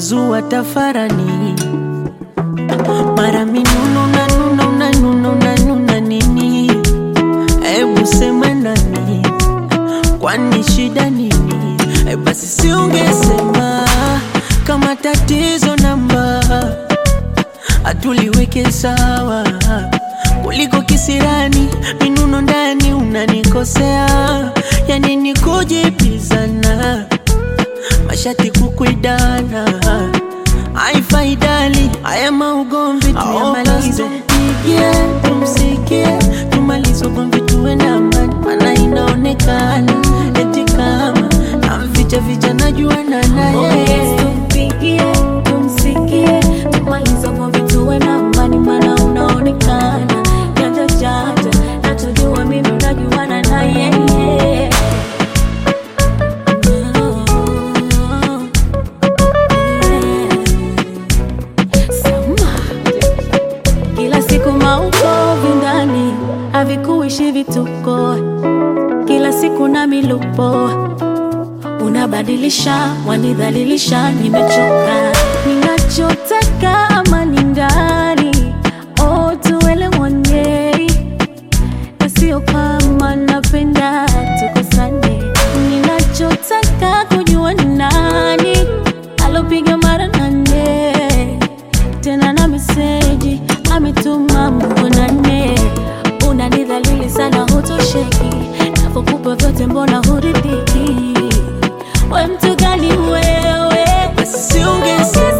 umezua tafarani, mara minuno unanuna unanuna unanuna nini? Hebu sema nani, kwani shida nini? E, basi si ungesema kama tatizo namba hatuliweke sawa kuliko kisirani minuno ndani unanikosea yani ni kujipizana mashati kukwidana haifaidali haya maugomvi tuyamalize pigie tumsikie tumalize ugomvi tuwe na amani mana inaonekana eti kama namficha ficha najuana naye Tumpigie, tumsikie, tumalize ugomvi tuwe na amani, maana unaonekana janja janja, na tujua mimi najuana na yeye. Sama. Kila siku maukovi ndani havikuishi vituko, kila siku na milupo unabadilisha, wanidhalilisha, nimechoka. Ninachotaka amani ndani, oh, tuelewane, na sio kama napenda tukosane. Ninachotaka kujua ni nani alopiga mara nane tena na meseji ametuma muonane. Unanidhalili sana, hutosheki, napokupa vyote mbona huridhiki? We mtu gani wewe? basi si ungesema